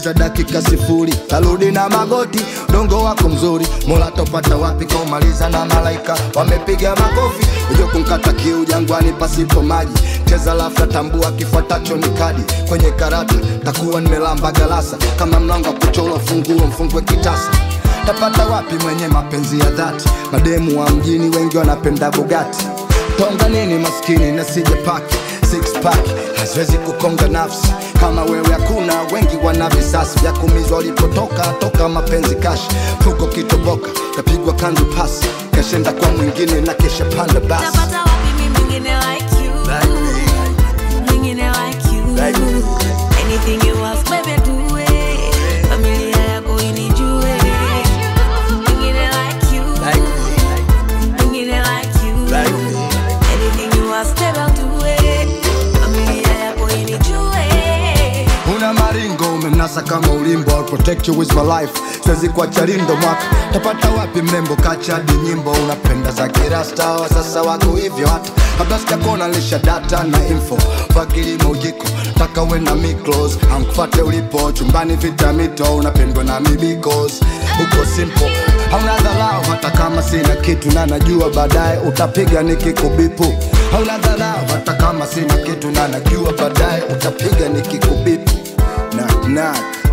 cheza dakika sifuri tarudi na magoti dongo wako mzuri mola topata wapi kaumaliza na malaika wamepiga makofi ujo kunkata kiu jangwani pasipo maji cheza lafya tambua kifuatacho ni kadi kwenye karata takuwa nimelamba galasa kama mlango wa kuchora funguo mfungwe kitasa tapata wapi mwenye mapenzi ya dhati mademu wa mjini wengi wanapenda bugati tonga nini maskini nasije paki six pack haziwezi kukonga nafsi kama wewe hakuna wengi wana visasi vya kumizwa walipotoka toka mapenzi kashi fuko kitoboka kapigwa kanzu pasi kashenda kwa mwingine na kesha panda basi Tapata wapi mi mwingine like you Mwingine like you Like me. Anything you ask baby do it Familia yako inijue Mwingine like you Mwingine like you Anything you ask baby I'll do it Familia yako inijue una maringo umemnasa kama ulimbo I'll protect you with my life siwezi kuacha lindo mwaka tapata wapi mrembo kachadi nyimbo unapenda za kirasta wa sasa wako hivyo hata kabla sijakona lisha data na info fakilimo ujiko taka we na miklos amkufate ulipo chumbani vitamito unapendwa na mibikos uko simple hauna dharau hata kama sina kitu na najua baadaye utapiga nikikubipu hauna dharau hata kama sina kitu na najua baadaye utapiga nikikubipu knock knock